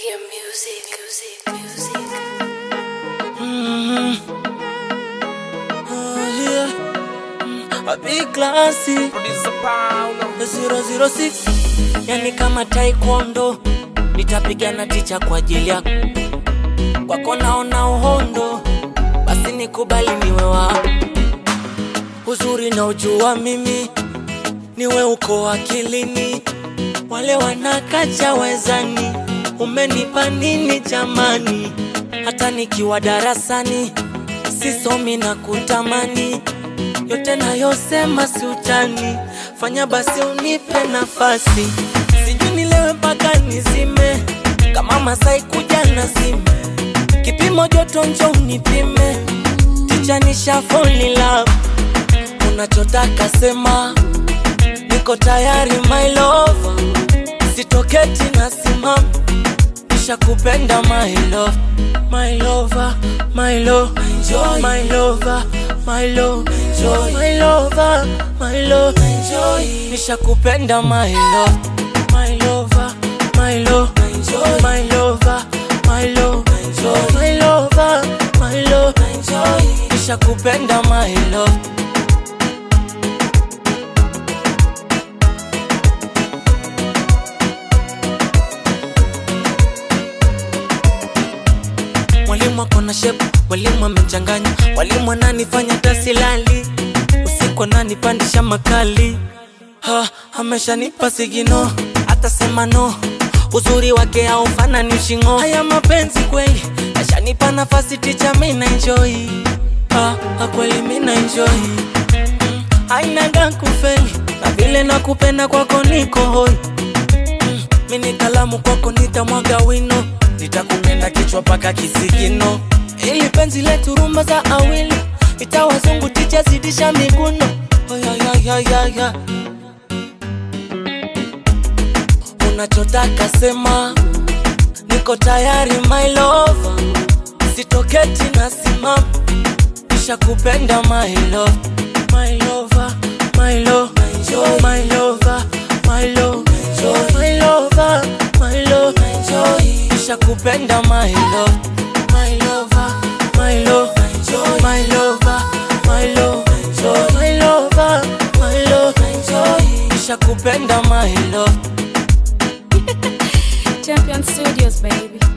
Media music, music, music. Oh, yeah. Mm, A big classy Producer Paulo. 006 yani kama taekwondo nitapigana ticha kwa ajili yako kwako naona uhondo basi nikubali niwe wako uzuri na ujua mimi niwe uko akilini wale wanakacha wezani umenipa nini jamani hata nikiwa darasani sisomi na kutamani yote nayosema si utani fanya basi unipe nafasi sijui nilewe mpaka nizime kama masai kuja na sime kipimo joto njo unipime ticha nisha fall in love unachotaka sema niko tayari my love sitoketi na simama kisha kupenda my love my lover my love enjoy my lover my love enjoy my lover my love enjoy nisha kupenda my love my lover my love enjoy my lover my love enjoy my lover my love enjoy nisha kupenda my love Mwalimu ako na shepu, mwalimu amechanganya, mwalimu ananifanya tasilali, usiku ananipandisha makali, ha, ameshanipa sigino, atasema no, uzuri wake haufanani ushingo. Haya mapenzi kweli, ashanipa nafasi ticha, mina enjoy, ha, ha, kweli mina enjoy mm, ainaga kufeli, na vile nakupenda kwako niko hoi mm, mini kalamu kwako nitamwaga wino nitakupenda kichwa paka kisigino ili penzi letu rumba za awili itawazungu ticha zidisha miguno Oyayayayaya. unachotaka sema niko tayari my love sitoketi na simama kisha kupenda my love my lover my love enjoy my lover my love enjoy my lover my love enjoy kisha kupenda my love my lover my love enjoy my lover my love enjoy my lover my love enjoy kisha kupenda my love Champion Studios, baby.